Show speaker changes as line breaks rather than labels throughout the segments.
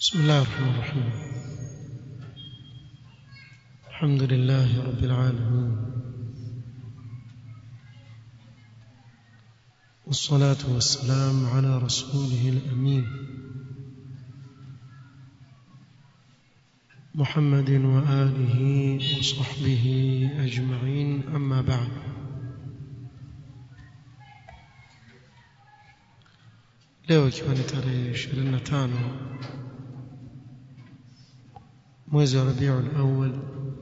بسم الله الرحمن الرحيم الحمد لله رب العالمين والصلاة والسلام على رسوله الأمين محمد وآله وصحبه أجمعين أما بعد leo ikiwa ni tarehe 25 mwezi wa Rabiul Awwal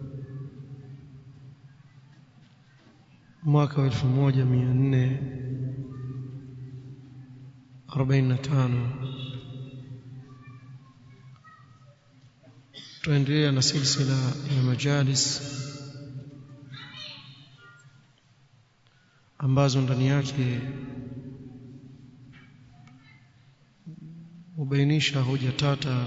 mwaka wa 1445 tuendelea na silsila ya majalis ambazo ndani yake hubainisha hoja tata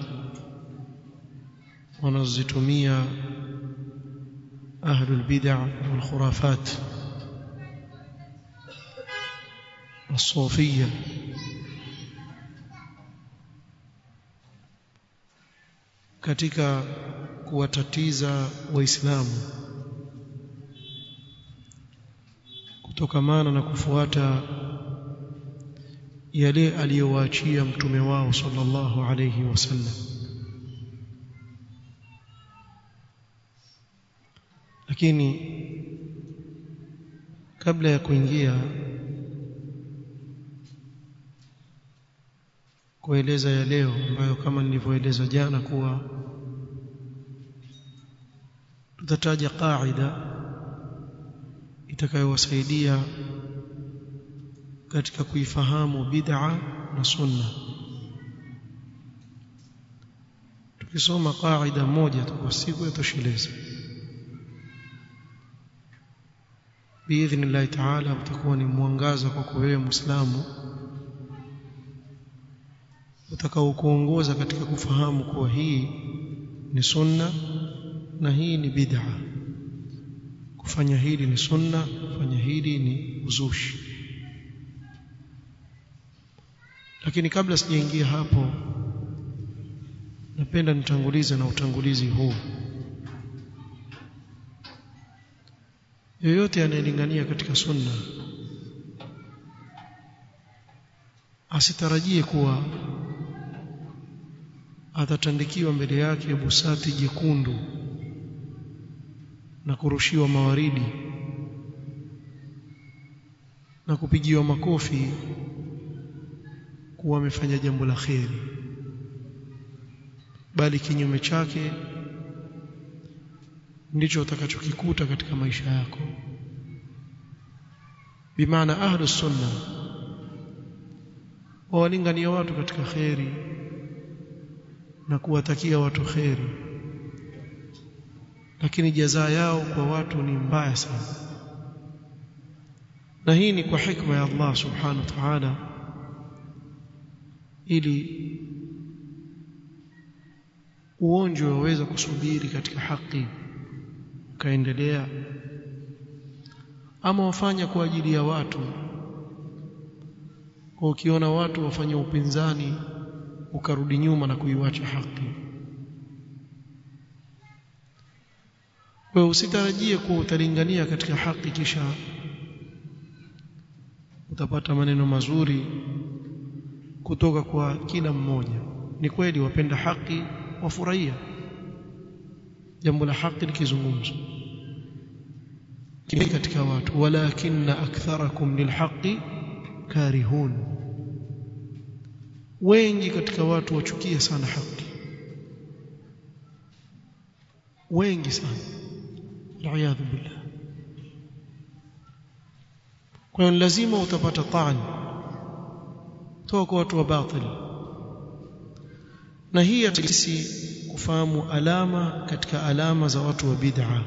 wanazozitumia ahlul bid'ah wal khurafat الصوفيه katika kuwatatiza waislamu kutokamana na kufuata yale aliyowaachia mtume wao sallallahu alayhi wasallam lakini kabla ya kuingia kueleza ya leo ambayo kama nilivyoeleza jana kuwa tutataja qaida itakayowasaidia katika kuifahamu bid'a na sunna tukisoma qaida moja tu kwa siku yatosheleza biidhnillahi taala utakuwa ni mwangaza kwako wewe muislamu utakaokuongoza katika kufahamu kuwa hii ni sunna na hii ni bid'a kufanya hili ni sunna kufanya hili ni uzushi lakini kabla sijaingia hapo napenda nitangulize na utangulizi huu yoyote anayelingania katika sunna asitarajie kuwa atatandikiwa mbele yake busati jekundu na kurushiwa mawaridi na kupigiwa makofi kuwa amefanya jambo la kheri bali kinyume chake ndicho utakachokikuta katika maisha yako bimaana ahlus sunna wawalingania watu katika kheri na kuwatakia watu kheri lakini jazaa yao kwa watu ni mbaya sana na hii ni kwa hikma ya Allah subhanahu wa ta'ala ili uonjo waweza kusubiri katika haki ukaendelea ama wafanya kwa ajili ya watu kwa ukiona watu wafanya upinzani ukarudi nyuma na kuiwacha haki wewe usitarajie kuwa utalingania katika haki kisha utapata maneno mazuri kutoka kwa kila mmoja ni kweli wapenda haki wafurahia jambo la haki likizungumzwa kile katika watu walakinna aktharakum lilhaqi karihun wengi katika watu wachukia sana haki wengi sana aliyadhu billah kwa hiyo lazima utapata taan toka kwa watu wa batili na hii sisi kufahamu alama katika alama za watu wa bid'a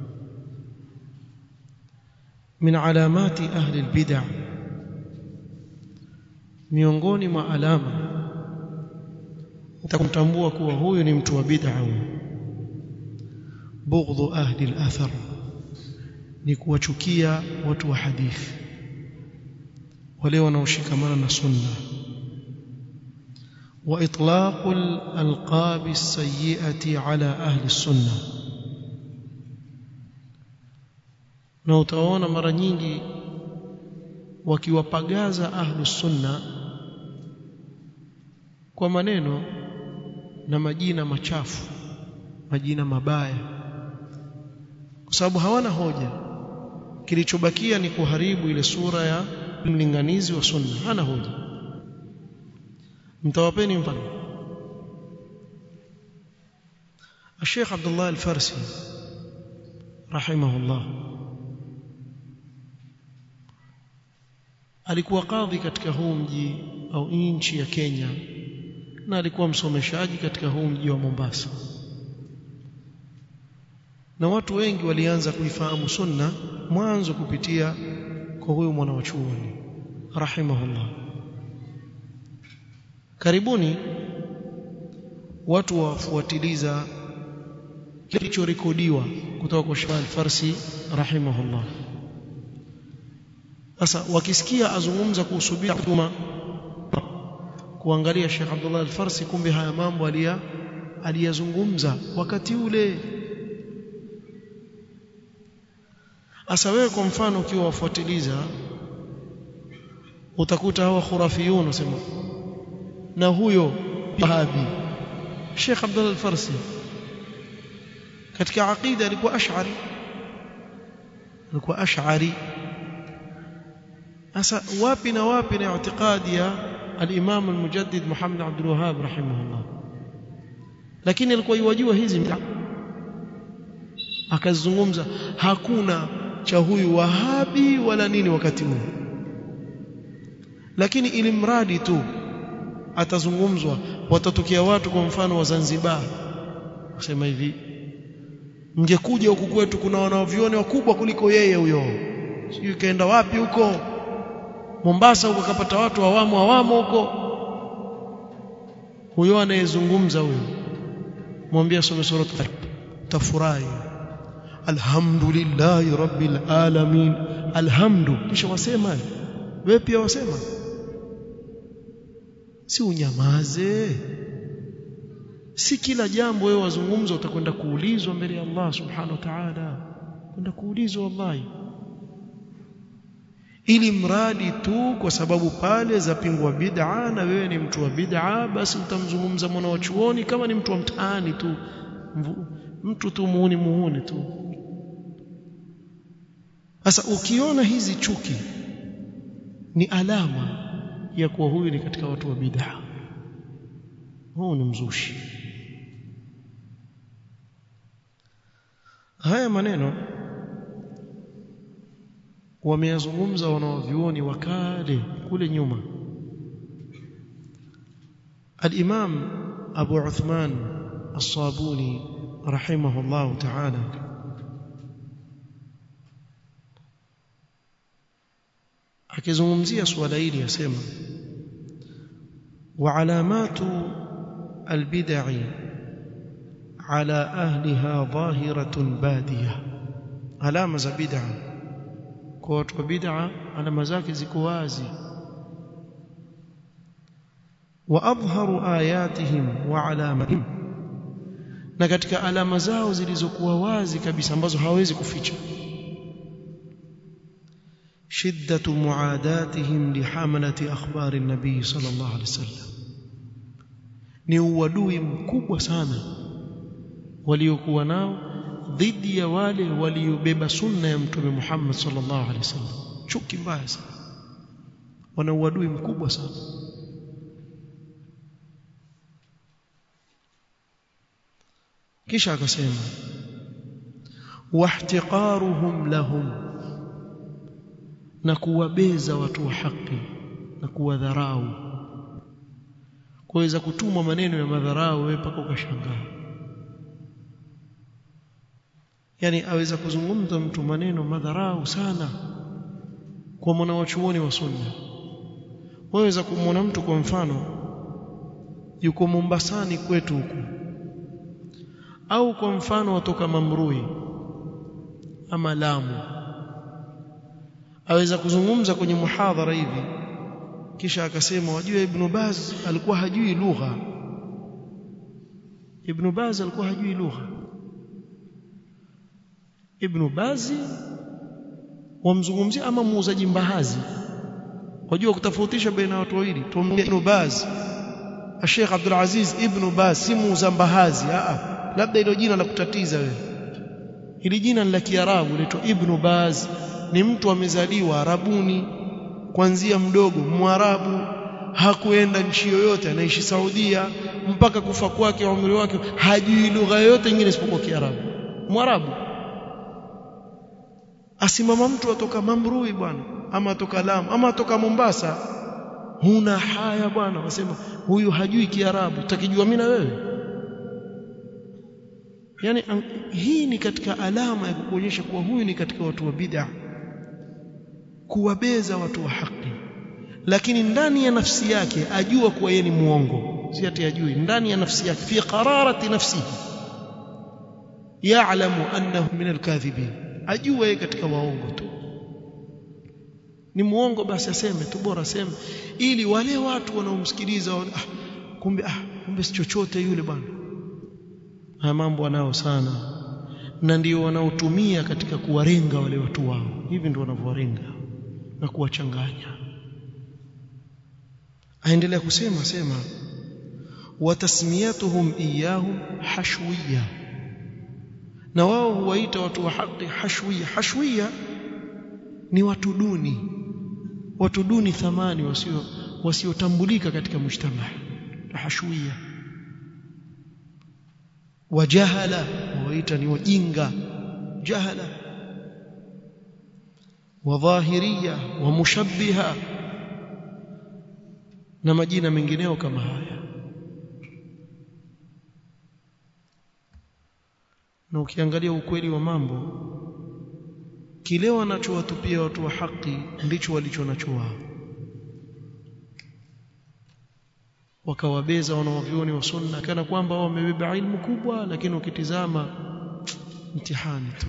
min alamati ahli albid'a miongoni mwa alama utakumtambua kuwa huyu ni mtu wa bid'a bughdhu ahli al-athar ni kuwachukia watu wa hadithi wale wanaoshikamana na sunna وإطلاق الألقاب السيئة على أهل السنة na utaona mara nyingi wakiwapagaza ahlus sunna kwa maneno na majina machafu majina mabaya kwa sababu hawana hoja kilichobakia ni kuharibu ile sura ya mlinganizi wa sunna hana hoja mtawapeni mfano الشيخ عبد الله الفارسي رحمه الله alikuwa kadhi katika huu mji au nchi ya Kenya na alikuwa msomeshaji katika huu mji wa Mombasa na watu wengi walianza kuifahamu sunna mwanzo kupitia kwa huyu mwana wa chuoni rahimahullah karibuni watu wafuatiliza kilichorekodiwa kutoka kwa Sheikh Al-Farsi rahimahullah sasa wakisikia azungumza kuhusu bid'a kuangalia Sheikh Abdullah Al-Farsi kumbe haya mambo alia aliyazungumza wakati ule Asa wewe kwa mfano ukiwa wafuatiliza utakuta hawa khurafiyun wasema na huyo Wahabi Sheikh Abdullah Al-Farsi katika aqida alikuwa ash'ari alikuwa ash'ari Asa wapi na wapi na i'tiqadi ya al-Imam al-Mujaddid Muhammad Abdul Wahhab rahimahullah lakini alikuwa yajua hizi akazungumza hakuna cha huyu wahabi wala nini wakati huu lakini ili mradi tu atazungumzwa watatokea watu kwa mfano wa Zanzibar kusema hivi mngekuja huku kwetu kuna wanaovione wakubwa kuliko yeye huyo sijui kaenda wapi huko Mombasa huko kapata watu awamo awamo huko huyo anayezungumza huyo mwambie some sura tafurahi alhamdulillahi rabbil alamin alhamdu kisha wasema wewe pia wasema si unyamaze si kila jambo wewe wazungumza utakwenda kuulizwa mbele ya Allah subhanahu wa ta'ala kwenda kuulizwa wallahi ili mradi tu kwa sababu pale zapingwa bid'a na wewe ni mtu wa bid'a basi utamzungumza mwana wa chuoni kama ni mtu wa mtaani tu mtu tu muuni muuni tu sasa ukiona hizi chuki ni alama ya kuwa huyu ni katika watu wa bid'a huu ni mzushi haya maneno wameyazungumza wanaovyuoni wakale kule nyuma al-Imam Abu Uthman As-Sabuni rahimahullah ta'ala akizungumzia suala hili yasema wa alamatu albid'i ala ahliha dhahiratun badiyah alama za bid'a kwa watu wa bid'a alama zake ziko wazi wa adhharu ayatihim wa alamatihim na katika alama zao zilizokuwa wazi kabisa ambazo hawezi kuficha shiddatu muadatihim lihamalati akhbari nabii sallallahu alaihi wasallam ni uadui mkubwa sana waliokuwa nao dhidi ya wale waliobeba sunna ya mtume Muhammad sallallahu alaihi wasallam chuki mbaya sana wana uadui mkubwa sana kisha akasema wahtiqaruhum lahum na kuwabeza watu wa haki na kuwadharau kuweza kutumwa maneno ya madharau wewe paka ukashangaa yani aweza kuzungumza mtu maneno madharau sana kwa mwana wa chuoni wa sunna waweza kumwona mtu kwa mfano yuko Mombasani kwetu huku au kwa mfano watoka Mamrui ama Lamu aweza kuzungumza kwenye muhadhara hivi kisha akasema wajua ibn Baz alikuwa hajui lugha ibn Baz alikuwa hajui lugha ibn Baz wamzungumzia ama muuzaji mbahazi wajua kutofautisha baina watu wawili tumwambia ibn Baz Sheikh Abdul Aziz ibn Baz si muuza mbahazi a labda hilo jina la kutatiza wewe hili jina ni la Kiarabu linaitwa Ibn Baz ni mtu amezaliwa Arabuni kuanzia mdogo Mwarabu hakuenda nchi yoyote anaishi Saudia mpaka kufa kwake umri wake hajui lugha yoyote nyingine isipokuwa Kiarabu Mwarabu asimama mtu atoka Mamrui bwana ama atoka Lamu ama atoka Mombasa huna haya bwana wasema huyu hajui Kiarabu utakijua mimi na wewe yani hii ni katika alama ya kukuonyesha kuwa huyu ni katika watu wa bid'a kuwabeza watu wa haki lakini ndani ya nafsi yake ajua kuwa yeye ni muongo si ati ajui ndani ya nafsi yake fi qararati nafsihi ya'lamu annahu min alkadhibin ajua yeye katika waongo tu ni muongo basi aseme tu bora aseme ili wale watu wanaomsikiliza ah, kumbe ah kumbe si chochote yule bwana haya mambo wanao sana na ndio wanaotumia katika kuwarenga wale watu wao hivi ndio wanavyowarenga na kuwachanganya aendelea kusema sema watasmiyatuhum iyahum hashwiya na wao huwaita watu wa haki hashwiya hashwiya ni watu duni watu duni thamani wasio wasiotambulika katika mujtama hashwiya wajahala waita ni wajinga jahala wadhahiria wamushabbiha na majina mengineo kama haya na ukiangalia ukweli wa mambo kile wanachowatupia watu wa haki ndicho walicho nacho wao wakawabeza wanaovyoni wa sunna kana kwamba wao wamebeba ilmu kubwa lakini ukitizama mtihani tu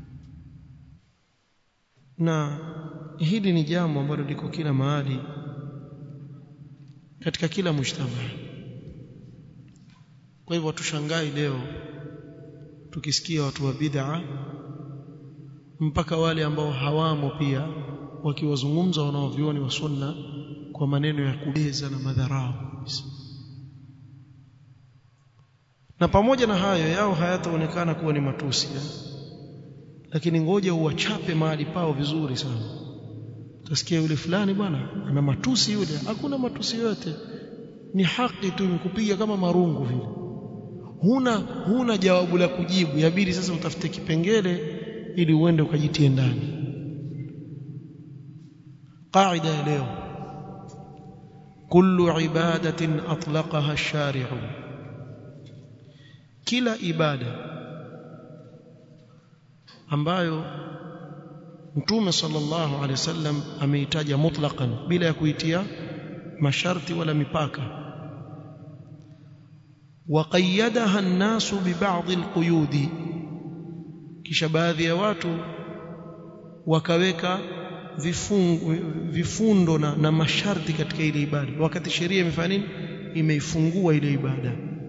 na hili ni jambo ambalo liko kila mahali katika kila mujtama kwa hivyo tushangai leo tukisikia watu wa bid'a mpaka wale ambao hawamo pia wakiwazungumza wanaovyoni wa sunna kwa maneno ya kubeza na madharau na pamoja na hayo yao hayataonekana kuwa ni matusi ya. lakini ngoja uwachape mahali pao vizuri sana utasikia yule fulani bwana ana matusi yule hakuna matusi yote ni haki tu imekupiga kama marungu vile huna huna jawabu la kujibu yabidi sasa utafute kipengele ili uende ukajitie ndani qaida ya leo kullu ibadatin atlaqaha ash-shari'u kila ibada ambayo Mtume sallallahu alaihi wasallam ameitaja mutlaqan bila ya kuitia masharti wala mipaka waqayyadaha an-nasu bi ba'd al-quyudi kisha baadhi ya watu wakaweka vifungu, vifundo na, na masharti katika ile ibada wakati sheria imefanya nini imeifungua ile ibada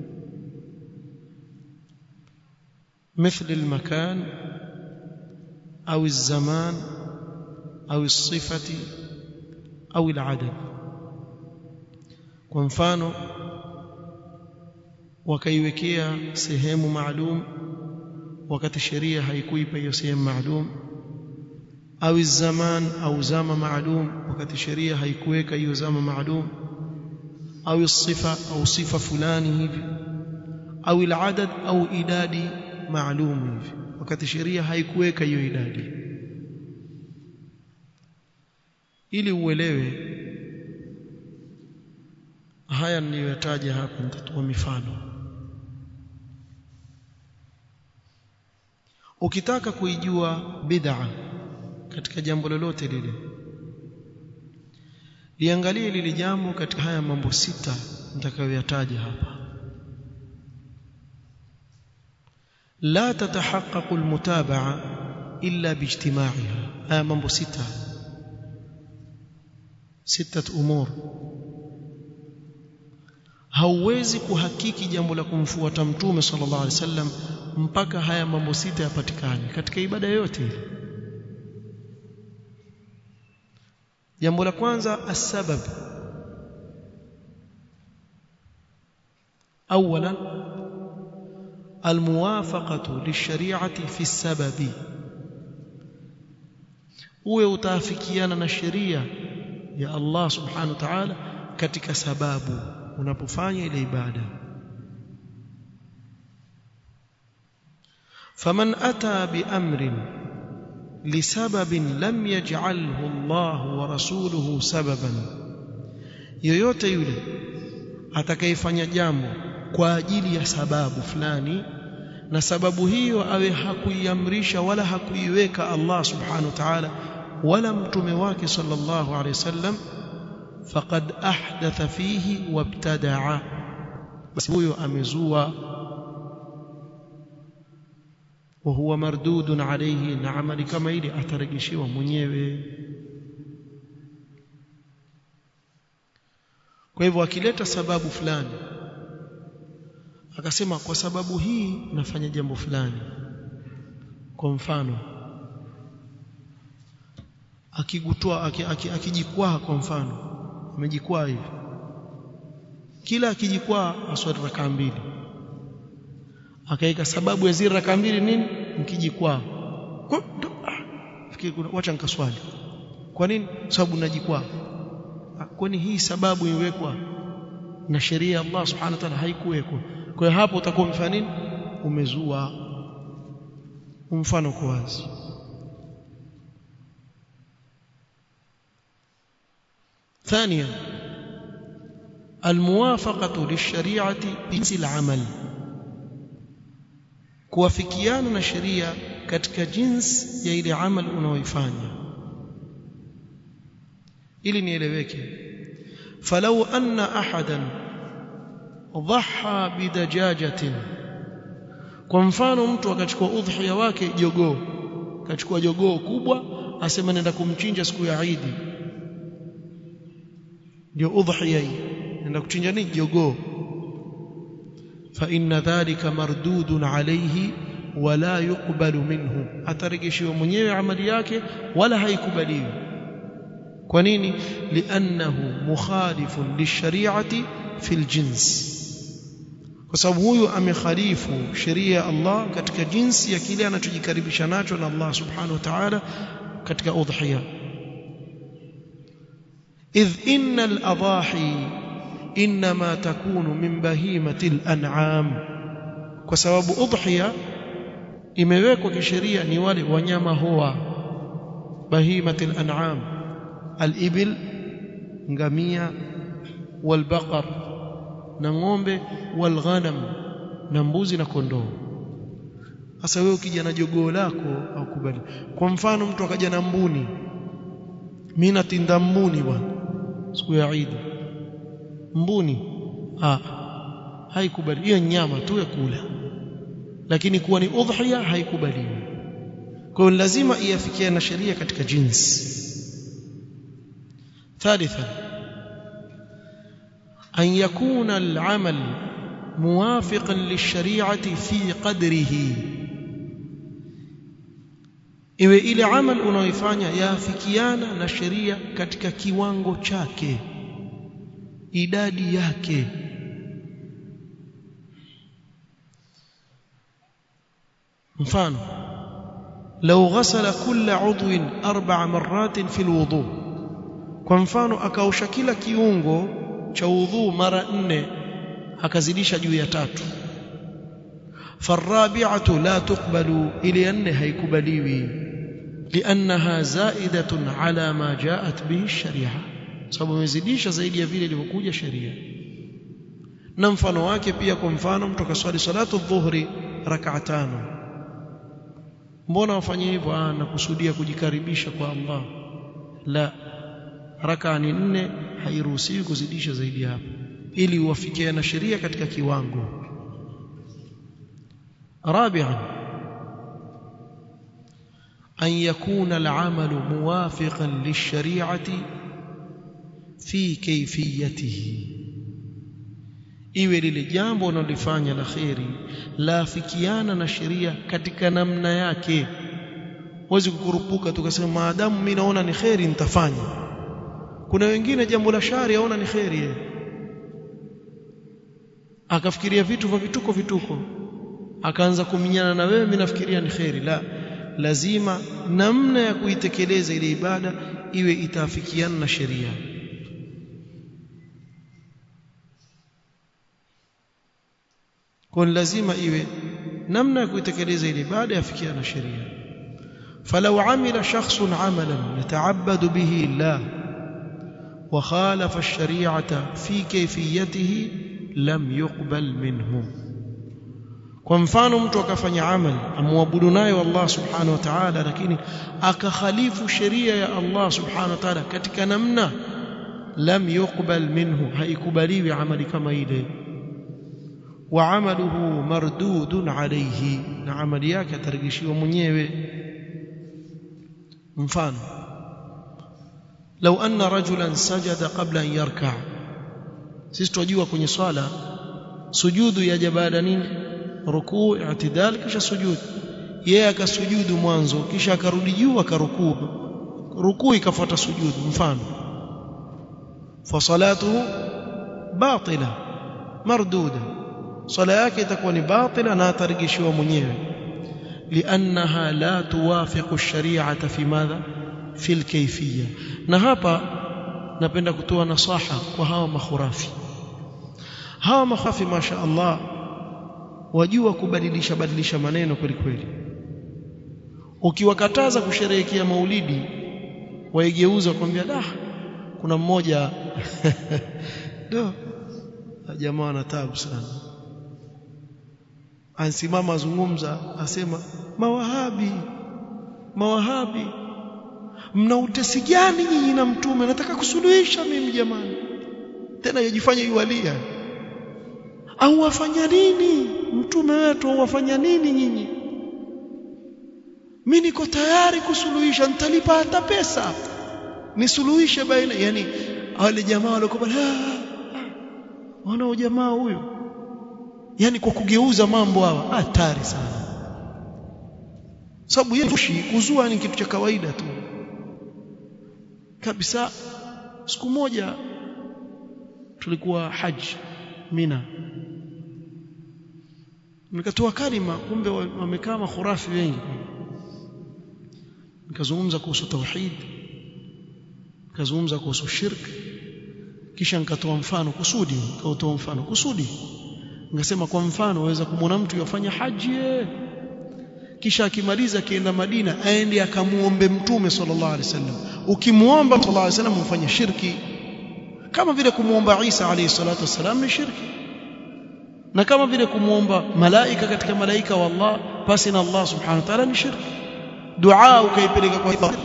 مثل المكان أو الزمان أو الصفة أو العدد kwa mfano wakaiwekea sehemu maalum wakati sheria haikuipa hiyo sehemu maalum au zaman au zama maalum wakati sheria haikuweka hiyo zama maalum au sifa au sifa fulani hivi au aladad au idadi maalum hivi wakati sheria haikuweka hiyo idadi ili uelewe haya niliyotaja hapa nitatoa mifano ukitaka kuijua bid'a katika jambo lolote lile liangalie lile jambo katika haya mambo sita nitakayoyataja hapa la tatahaqqaqu almutaba'a illa biijtima'iha haya mambo sita sita umur hauwezi kuhakiki jambo la kumfuata mtume sallallahu alaihi wasallam mpaka haya mambo sita yapatikane katika ibada yoyote ile jambo la kwanza asbab اولا الموافقه للشريعه في السبب uwe utaafikiana na sheria ya Allah subhanahu wa ta'ala katika sababu unapofanya ile ibada faman ata biamrin lisababin lam yaj'alhu Allah wa rasuluhu sababan yoyote yule atakayefanya jambo kwa ajili ya sababu fulani na sababu hiyo awe hakuiamrisha wala hakuiweka Allah subhanahu wa ta'ala wala mtume wake sallallahu alayhi wasallam faqad ahdatha fihi wabtadaa basi huyo amezua wa huwa mardudun alayhi na amali kama ile atarejeshewa mwenyewe kwa hivyo akileta sababu fulani akasema kwa sababu hii nafanya jambo fulani kwa mfano akigutoa akijikwaa kwa mfano amejikwaa hivi kila akijikwaa aswali rakaa mbili akaika sababu ya zile rakaa mbili nini mkijikwaa fikiri wacha nikaswali kwa nini sababu najikwaa kwani hii sababu iwekwa na sheria ya Allah subhanahu wa ta'ala haikuwekwa kwa hiyo hapo utakuwa umefanya nini umezua mfano kwa wazi ثانيا الموافقة للشريعة بجنس العمل kuwafikiana na sheria katika jinsi ya ile amal unaoifanya ili nieleweke falau anna ahadan dhaha bidajajatin kwa mfano mtu akachukua udhiya wake jogoo akachukua jogoo kubwa asema nenda kumchinja siku ya Eid ndio udhiya hii nenda kuchinja nini jogoo fa inna dhalika mardudun alayhi wala yuqbalu minhu atarejeshiwa mwenyewe amali yake wala haikubaliwi kwa nini li'annahu mukhalifun lishari'ati fil jins kwa sababu huyu amekhalifu sheria ya Allah katika jinsi ya kile anachojikaribisha nacho na Allah subhanahu wa ta'ala katika udhiya idh innal adahi inma takunu min bahimatil an'am kwa sababu udhiya imewekwa kisheria ni wale wanyama hoa bahimatil an'am al-ibil ngamia wal-baqar na ng'ombe wal-ghanam na mbuzi na kondoo sasa wewe ukija na jogoo lako au kubali kwa mfano mtu akaja na mbuni mimi natinda mbuni bwana siku ya Eid mbuni ah haikubali hiyo nyama tu ya kula lakini kuwa ni udhiya haikubaliwi kwa hiyo lazima iafikie na sheria katika jinsi ثالثا أن يكون العمل موافقا للشريعة في قدره iwe ile amal unaoifanya yaafikiana na sheria katika kiwango chake idadi yake mfano لو غسل كل عضو أربع مرات في الوضوء kwa mfano akaosha kila kiungo cha udhu mara nne akazidisha juu ya tatu farabi'atu la tuqbalu ili nne haikubaliwi liannaha zaidatun ala ma jaat bihi sharia sababu imezidisha zaidi ya vile ilivyokuja sheria na mfano wake pia kwa mfano mtu akaswali salatu dhuhri rak'a tano mbona wafanye hivyo ah nakusudia kujikaribisha kwa Allah la raka ni nne hairuhusiwi kuzidisha zaidi hapo ili uwafikie na sheria katika kiwango rabi'an an yakuna al'amalu muwafiqan lish-shari'ati fi kayfiyatihi iwe lile jambo unalofanya la kheri laafikiana na sheria katika namna yake huwezi kukurupuka tukasema maadamu mimi naona ni kheri nitafanya kuna wengine jambo la shari aona ni kheri yeye akafikiria vitu vya vituko vituko akaanza kuminyana na wewe mimi nafikiria ni kheri la lazima namna ya kuitekeleza ile ibada iwe itaafikiana na sheria kwa lazima iwe namna ya kuitekeleza ile ibada yafikiana na sheria فلو عمل شخص عملا يتعبد به الله وخالف الشريعة في كيفيته لم يقبل منه kwa mfano mtu akafanya amali amwabudu nayo Allah subhanahu wa ta'ala lakini akakhalifu sheria ya Allah subhanahu wa ta'ala katika namna lam yuqbal minhu haikubaliwi amali kama ile wa amaluhu mardudun alayhi na amali yake atarejeshiwa mwenyewe mfano لو أن رجلا سجد قبل أن يركع sisi tunajua kwenye swala sujudu yaja baada nini rukuu i'tidal kisha sujud yeye akasujudu mwanzo kisha akarudi juu akarukuu rukuu ikafuata sujudu mfano fa salatuhu batila marduda swala yake itakuwa ni batila na atarejeshiwa mwenyewe لانها لا توافق الشريعه في ماذا في الكيفيه na hapa napenda kutoa nasaha kwa hawa makhurafi hawa makhurafi masha Allah wajua kubadilisha badilisha maneno kweli kweli ukiwakataza kusherehekea maulidi waigeuza kwambia da kuna mmoja do jamaa ana taabu sana ansimama azungumza asema mawahabi mawahabi mna utesi gani nyinyi na mtume nataka kusuluhisha mimi jamani tena yajifanya yualia au wafanya nini mtume wetu au wafanya nini nyinyi mimi niko tayari kusuluhisha nitalipa hata pesa nisuluhishe baina yani wale jamaa walikuwa wana jamaa huyo yani kwa kugeuza mambo hawa hatari sana sababu yeshi kuzua ni kitu cha kawaida tu kabisa siku moja tulikuwa haji mina nikatoa kalima kumbe wamekaa makhurafi wengi nikazungumza kuhusu tauhid nikazungumza kuhusu shirk kisha nikatoa mfano kusudi nikatoa mfano kusudi nikasema kwa mfano waweza kumwona mtu yafanya haji kisha akimaliza akienda Madina aende akamuombe mtume sallallahu alaihi wasallam ukimuomba sallallahu alaihi wasallam ufanye shirki kama vile kumuomba Isa alayhi salatu wasallam ni shirki na kama vile kumuomba malaika katika malaika wa Allah basi na Allah subhanahu wa ta'ala ni shirki dua ukaipeleka kwa Allah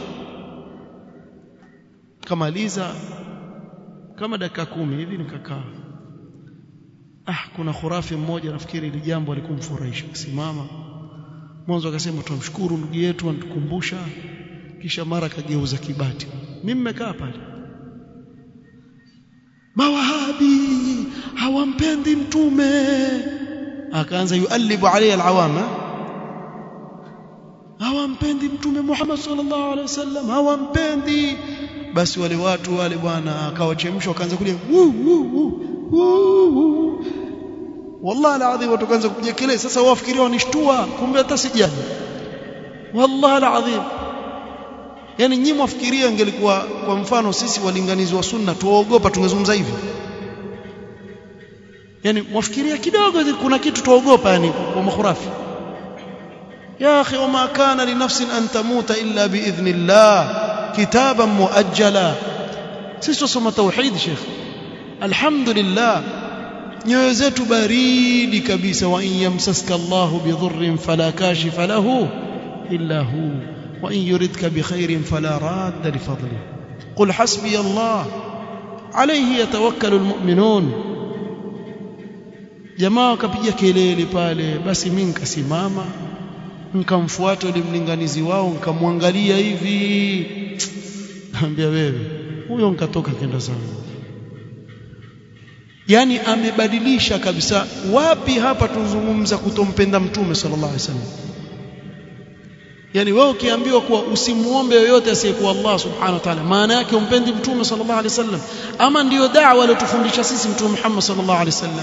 kamaliza kama dakika kumi hivi nikakaa ah kuna khurafi mmoja nafikiri ili jambo alikumfurahisha simama mwanzo akasema tumshukuru ndugu yetu anatukumbusha kisha mara kageuza kibati mimi nimekaa pale mawahabi hawampendi mtume akaanza yualibu alayhi alawama hawampendi mtume Muhammad sallallahu alaihi wasallam hawampendi basi wale watu wale bwana akawachemsha wakaanza kulia wallahi alazim watu kaanza kupiga kelele sasa wafikiria wanishtua kumbe hata sijani wallahi alazim yani nyinyi mwafikiria ingelikuwa kwa mfano sisi walinganizi wa sunna tuogopa tungezungumza hivi yani mwafikiria kidogo kuna kitu tuogopa yani kwa makhurafi يا أخي وما كان لنفس أن تموت إلا بإذن الله كتابا مؤجلا sisi tusoma tauhid sheikh alhamdulillah nyoyo zetu baridi kabisa wa in yamsaska Allahu bidhurrin fala kashifa lahu illa hu wa in yuridka bikhairin fala radda li fadlihi qul hasbi Allah alayhi yatawakkalu almu'minun jamaa wakapiga kelele pale basi mimi nikasimama nikamfuata yule mlinganizi wao nikamwangalia hivi naambia wewe huyo nikatoka kenda zangu yani amebadilisha kabisa wapi hapa tuzungumza kutompenda mtume sallallahu alaihi wasallam yani wewe ukiambiwa kuwa usimuombe yoyote asiyekuwa Allah subhanahu wa ta'ala maana yake umpendi mtume sallallahu alaihi wasallam ama ndiyo da'wa aliyotufundisha sisi mtume Muhammad sallallahu alaihi wasallam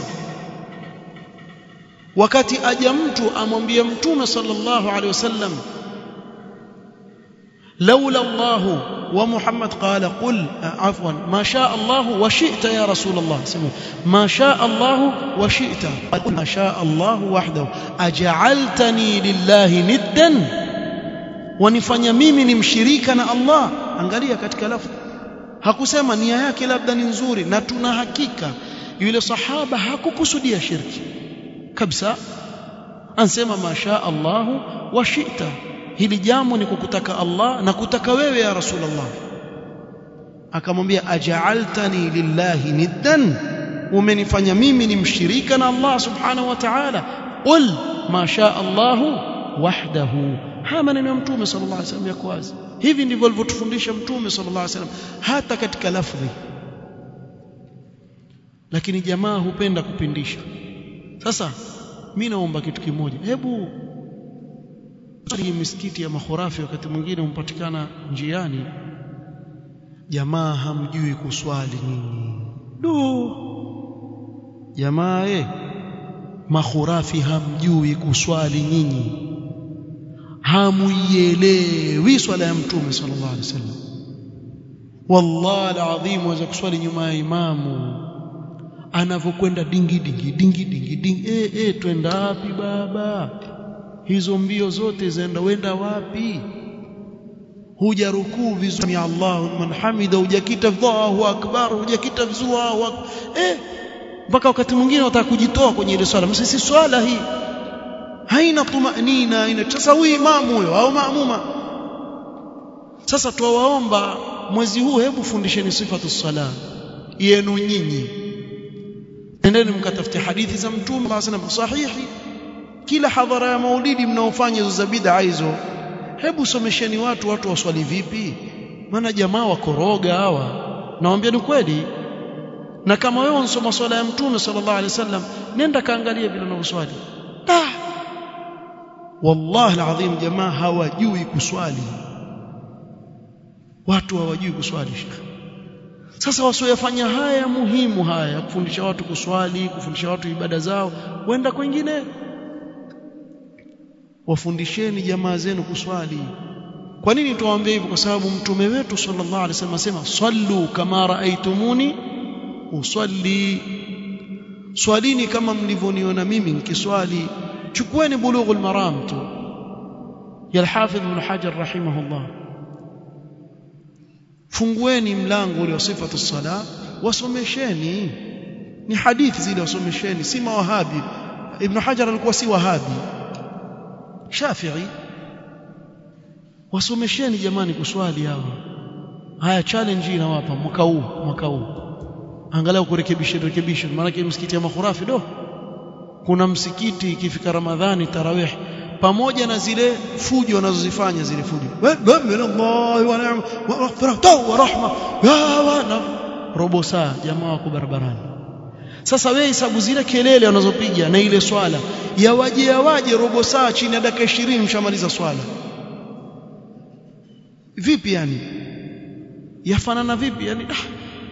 wakati aja mtu amwambie mtume sallallahu alaihi wasallam لولا الله ومحمد قال قل عفوا ما شاء الله وشئت يا رسول الله سمع ما شاء الله وشئت قل ما شاء الله وحده أجعلتني لله ندا wanifanya mimi ni mshirika na Allah angalia katika lafzi hakusema nia yake labda ni nzuri na tuna hakika yule sahaba hakukusudia shirki kabisa ansema masha Allahu wa shi'ta hili jambo ni kukutaka Allah na kutaka wewe ya Rasulullah akamwambia aja'altani lillahi niddan umenifanya mimi ni mshirika na Allah subhanahu wa ta'ala qul ma sha Allahu wahdahu haya maneno ya mtume sallallahu alaihi wasallam yako wazi hivi ndivyo alivyotufundisha mtume sallallahu alaihi wasallam hata katika lafdhi lakini jamaa hupenda kupindisha sasa mimi naomba kitu kimoja hebu hii misikiti ya makhurafi wakati mwingine umpatikana njiani jamaa hamjui kuswali nini du jamaa eh makhurafi hamjui kuswali nyinyi hamuielewi swala ya mtume sallallahu alaihi wasallam wallahi alazim waweza kuswali nyuma ya imamu anavyokwenda dingi dingi dingi dingi dingi eh eh twenda wapi baba hizo mbio zote zaenda wenda wapi huja rukuu vizuri ya Allah man hamida hujakita Allahu akbar hujakita vizuri eh mpaka wakati mwingine wataka kujitoa kwenye ile swala msisi swala hii haina tumanina haina sasa huyu imamu huyo au maamuma sasa tuwaomba mwezi huu hebu fundisheni sifatu sala yenu nyinyi endeni mkatafute hadithi za mtume sallallahu sahihi kila hadhara ya maulidi mnaofanya hizo za bid'a hizo hebu somesheni watu watu waswali vipi maana jamaa wakoroga hawa nawaambia ni kweli na kama wewe unsoma swala ya mtume sallallahu alaihi wasallam nenda kaangalia vile unavyoswali ah wallahi alazim jamaa hawajui kuswali watu hawajui kuswali shekhi sasa wasioyafanya haya muhimu haya kufundisha watu kuswali kufundisha watu ibada zao wenda kwingine wafundisheni jamaa zenu kuswali kwa nini tuwaambie hivyo kwa sababu mtume wetu sallallahu alaihi wasallam asema sallu kama raaitumuni usalli swalini kama mlivyoniona mimi nikiswali chukueni bulughul maram tu ya al-hafidh ibn hajar rahimahullah fungueni mlango ule wa sifatu sala wasomesheni ni hadithi zile wasomesheni si mawahabi ibn hajar alikuwa si wahabi shafi'i wasomesheni jamani kuswali hawa haya challenge inawapa mwaka huu mwaka huu angalau kurekebisha rekebisha maana msikiti ya makhurafi do kuna msikiti ikifika ramadhani tarawih pamoja na zile fujo wanazozifanya zile fujo min Allah wa ni'ma wa maghfirah wa rahma ya wa na robo saa jamaa wako barabarani sasa wewe hesabu zile kelele wanazopiga na ile swala yawaje yawaje robo saa chini ya dakika 20 mshamaliza swala vipi yani yafanana vipi yani ah.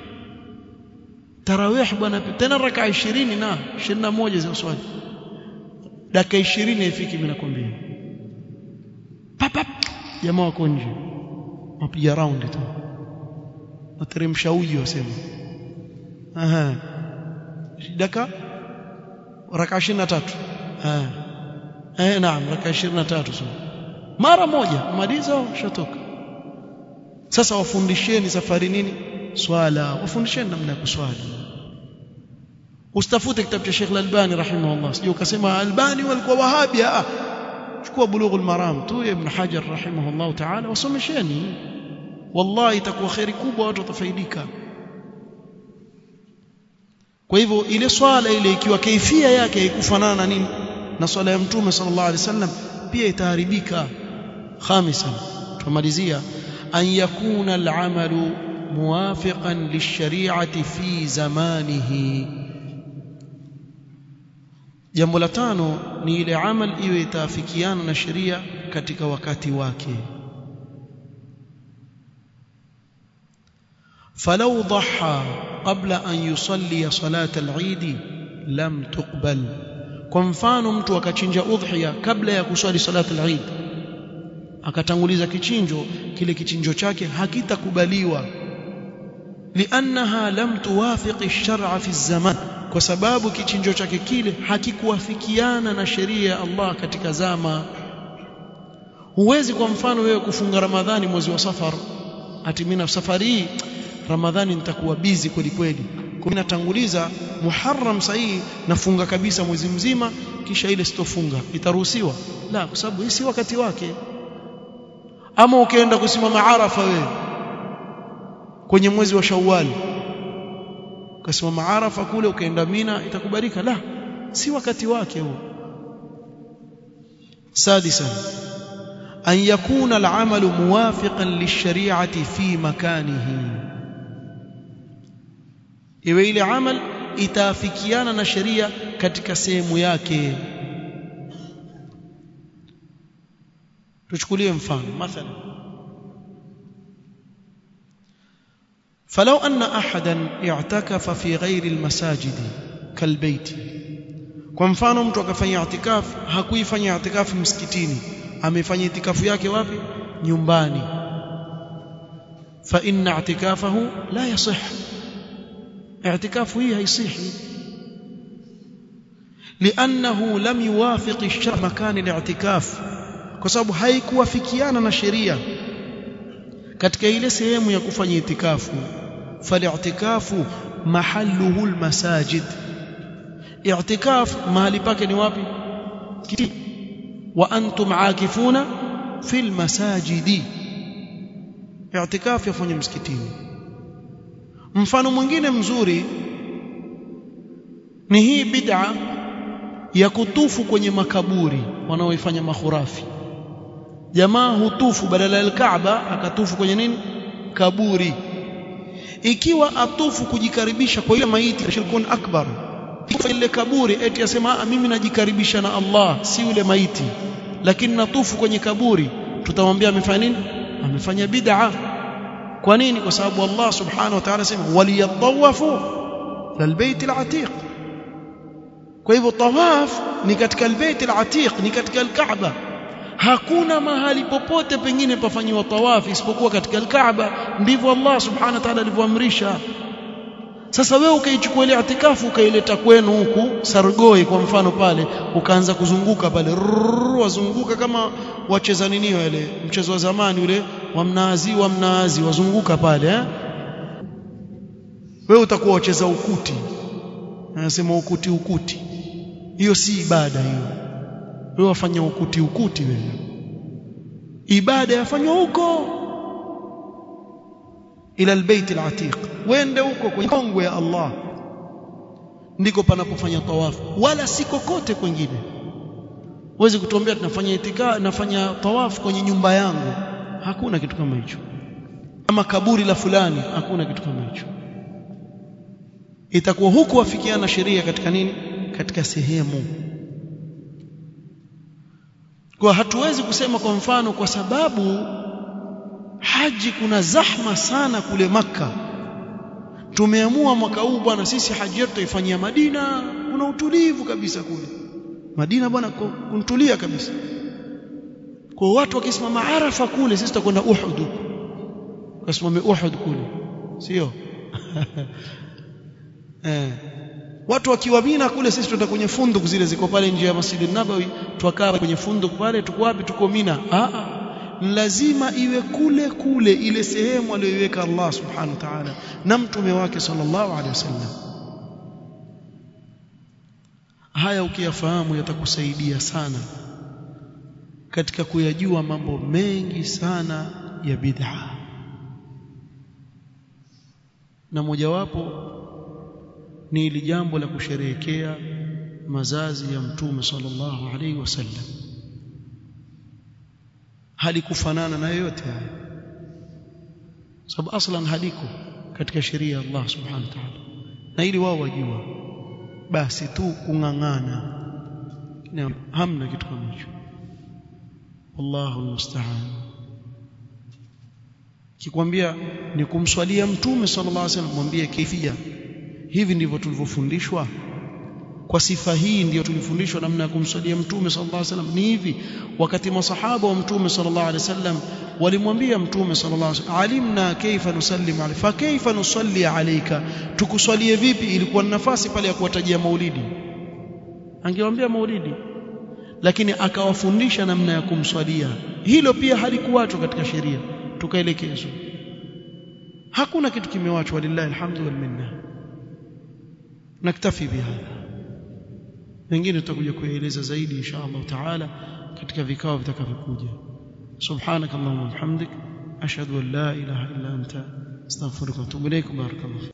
tarawih bwana tena raka 20 na 21 za swali dakika 20 haifiki mimi nakwambia papap jamaa wako nje wapiga round tu wateremsha uji wasema aha dakika raka 23 ah eh naam raka 23 so mara moja maliza shatoka sasa wafundisheni safari nini swala wafundisheni namna ya kuswali usitafute kitabu cha Sheikh Al-Albani rahimahullah sio ukasema Albani walikuwa wahabi ah chukua bulughul maram tu ibn Hajar rahimahullah ta'ala wasomesheni wallahi itakuwa khairi kubwa watu watafaidika kwa hivyo ile swala ile ikiwa kaifia yake haikufanana na nini na swala ya mtume sallallahu alaihi wasallam pia itaharibika khamisan tumalizia an yakuna al-amalu موافقا للشريعة في زمانه jambo la tano ni ile amal iwe itaafikiana na sheria katika wakati wake فلو ضحى قبل أن يصلي صلاة العيد لم تقبل kwa mfano mtu akachinja udhiya kabla ya kuswali salatu al-Eid akatanguliza kichinjo kile kichinjo chake hakitakubaliwa liannaha lam tuwafiq ash-shar'a fi zaman kwa sababu kichinjo chake kile hakikuwafikiana na sheria ya Allah katika zama huwezi kwa mfano wewe kufunga Ramadhani mwezi wa Safar ati mimi safari hii Ramadhani nitakuwa busy kweli kweli kwa natanguliza Muharram sahihi nafunga kabisa mwezi mzima kisha ile sitofunga itaruhusiwa la kwa sababu hii si wakati wake ama ukienda kusimama Arafa wewe kwenye mwezi wa Shawwal ukasimama Arafa kule ukaenda Mina itakubalika la si wakati wake huo سادسا أن يكون العمل موافقا للشريعة في مكانه iwe ile amal itaafikiana na sheria katika sehemu yake tuchukulie mfano mathalan فلو أن أحدا اعتكف في غير المساجد كالبيت kwa mfano mtu akafanya itikafu hakuifanya itikafu msikitini amefanya itikafu yake wapi nyumbani fa inna i'tikafahu la yasih اعتكاف هي هيصيحي لانه لم يوافق الشرع مكان الاعتكاف kwa sababu haikuwafikiana na sheria katika ile sehemu ya kufanya itikafu fali'tikafu mahalluhu almasajid i'tikaf mahali pake ni wapi kiti wa antum aakifuna fil masajidi i'tikaf yafanya msikitini mfano mwingine mzuri ni hii bid'a ya kutufu kwenye makaburi wanaoifanya makhurafi jamaa hutufu badala ya Kaaba akatufu kwenye nini kaburi ikiwa atufu kujikaribisha kwa ile maiti shirkun akbar ile kaburi eti asema mimi najikaribisha na Allah si yule maiti lakini natufu kwenye kaburi tutamwambia amefanya nini amefanya bid'a kwa nini kwa sababu Allah subhanahu wa ta'ala sema waliyatawafu lilbayt alatiq kwa hivyo tawaf ni katika albayt alatiq ni katika alkaaba hakuna mahali popote pengine pafanywa tawaf isipokuwa katika alkaaba ndivyo Allah subhanahu wa ta'ala alivyoamrisha sasa wewe ukaichukua ile itikafu ukaileta kwenu huku Sargoi kwa mfano pale ukaanza kuzunguka pale wazunguka kama wacheza nini wale mchezo wa zamani ule wa mnaazi wa mnaazi wazunguka pale eh wewe utakuwa wacheza ukuti anasema ukuti ukuti hiyo si ibada hiyo wewe wafanya ukuti ukuti wewe ibada yafanywa huko ila albayt alatiq wende huko kwenye kongwe ya Allah ndiko panapofanya tawafu wala si kokote kwingine uweze kutuambia tunafanya itika nafanya tawafu kwenye nyumba yangu hakuna kitu kama hicho ama kaburi la fulani hakuna kitu kama hicho itakuwa huku wafikiana sheria katika nini katika sehemu kwa hatuwezi kusema kwa mfano kwa sababu haji kuna zahma sana kule maka tumeamua mwaka huu bwana sisi haji yetu tuifanyia Madina kuna utulivu kabisa kule Madina bwana kuntulia kabisa kwa watu wakisimama Arafa kule sisi tutakwenda Uhud kasimame Uhud kule sio eh watu wakiwa Mina kule sisi tutaenda kwenye funduk zile ziko pale nje ya Masjid Nabawi twakaa kwenye funduk pale tuko wapi tuko Mina ah lazima iwe kule kule ile sehemu aliyoiweka Allah subhanahu wa ta'ala na mtume wake sallallahu alaihi wasallam haya ukiyafahamu yatakusaidia sana katika kuyajua mambo mengi sana ya bid'a na mojawapo ni ili jambo la kusherehekea mazazi ya mtume sallallahu alaihi wasallam halikufanana na yoyote haya sababu aslan haliko katika sheria ya Allah subhanahu wa ta'ala na ili wao wajua basi tu kung'ang'ana hamna kitu kama hicho wallahu almusta'an kikwambia ni kumswalia mtume sallallahu alaihi wasallam mwambie kaifia hivi ndivyo tulivyofundishwa kwa sifa hii ndiyo tulifundishwa namna ya kumswalia mtume sallallahu alaihi wasallam ni hivi wakati masahaba wa mtume sallallahu alaihi wasallam walimwambia mtume sallallahu alaihi wasallam alimna kaifa nusallimu alayka fa kaifa nusalli alayka tukuswalie vipi ilikuwa nafasi pale ya kuwatajia maulidi angewaambia maulidi lakini akawafundisha namna ya kumswalia hilo pia halikuachwa katika sheria tukaelekezwa hakuna kitu kimewachwa lillahi alhamdu wal minna naktafi bihadha mengine tutakuja kueleza zaidi insha Allah taala katika vikao vitakavyokuja subhanak allahumma bihamdik ashhadu an la ilaha illa anta astaghfiruka wa atubu ilaik barakallahu